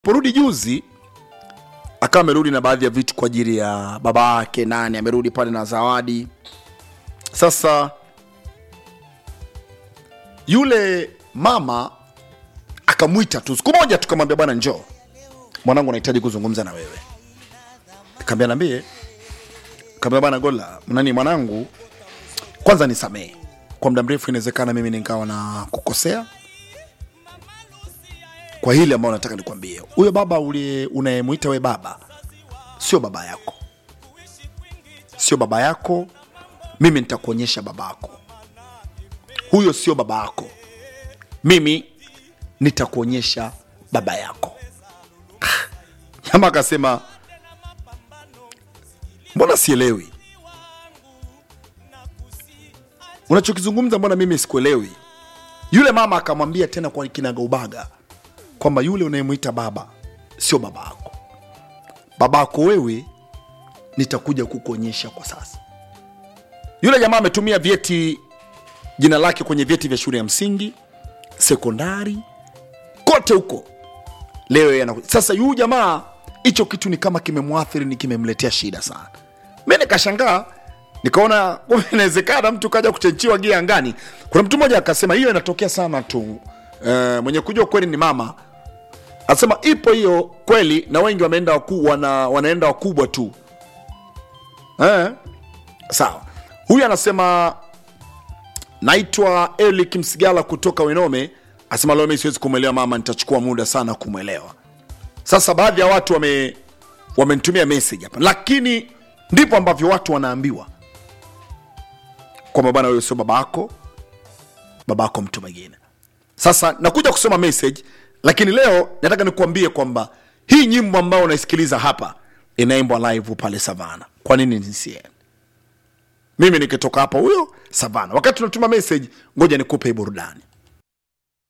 porudi juzi akawa amerudi na baadhi ya vitu kwa ajili ya baba yake nani amerudi pale na zawadi sasa yule mama akamwita tu siku moja tukamwambia bwana njoo mwanangu anahitaji kuzungumza na wewe kaambia nambie kaambia bwana gola nani mwanangu kwanza nisamehe kwa muda mrefu inawezekana mimi nikawa na kukosea kwa hili ambayo nataka nikwambie huyo baba uliye unayemwita we baba sio baba yako sio baba yako mimi nitakuonyesha baba yako huyo sio baba yako mimi nitakuonyesha baba yako ama akasema mbona sielewi unachokizungumza mbona mimi sikuelewi yule mama akamwambia tena kwa kinagaubaga kwamba yule unayemwita baba sio baba yako baba yako wewe nitakuja kukuonyesha kwa sasa yule jamaa ametumia vyeti jina lake kwenye vyeti vya shule ya msingi sekondari kote huko leo yeye anaku- sasa yuu jamaa hicho kitu ni kama kimemwathiri ni kimemletea shida sana mi nikashangaa nikaona kumbe inawezekana mtu kaja kuchenchiwa gia angani kuna mtu mmoja akasema hiyo inatokea sana tu e, mwenye kujua kweli ni mama anasema ipo hiyo kweli na wengi wameenda waku, wana, wanaenda wakubwa tu eh? sawa huyu anasema naitwa elik msigala kutoka wenome asema leo mi siwezi kumwelewa mama nitachukua muda sana kumwelewa sasa baadhi ya watu wame wamenitumia message hapa lakini ndipo ambavyo watu wanaambiwa kwamba bwana huyo sio babako babako mtu mwingine sasa nakuja kusoma message lakini leo nataka nikuambie kwamba hii nyimbo ambayo unaisikiliza hapa inaimbwa live pale savana kwa nini nisiende mimi nikitoka hapa huyo savana wakati tunatuma message ngoja nikupe hii burudani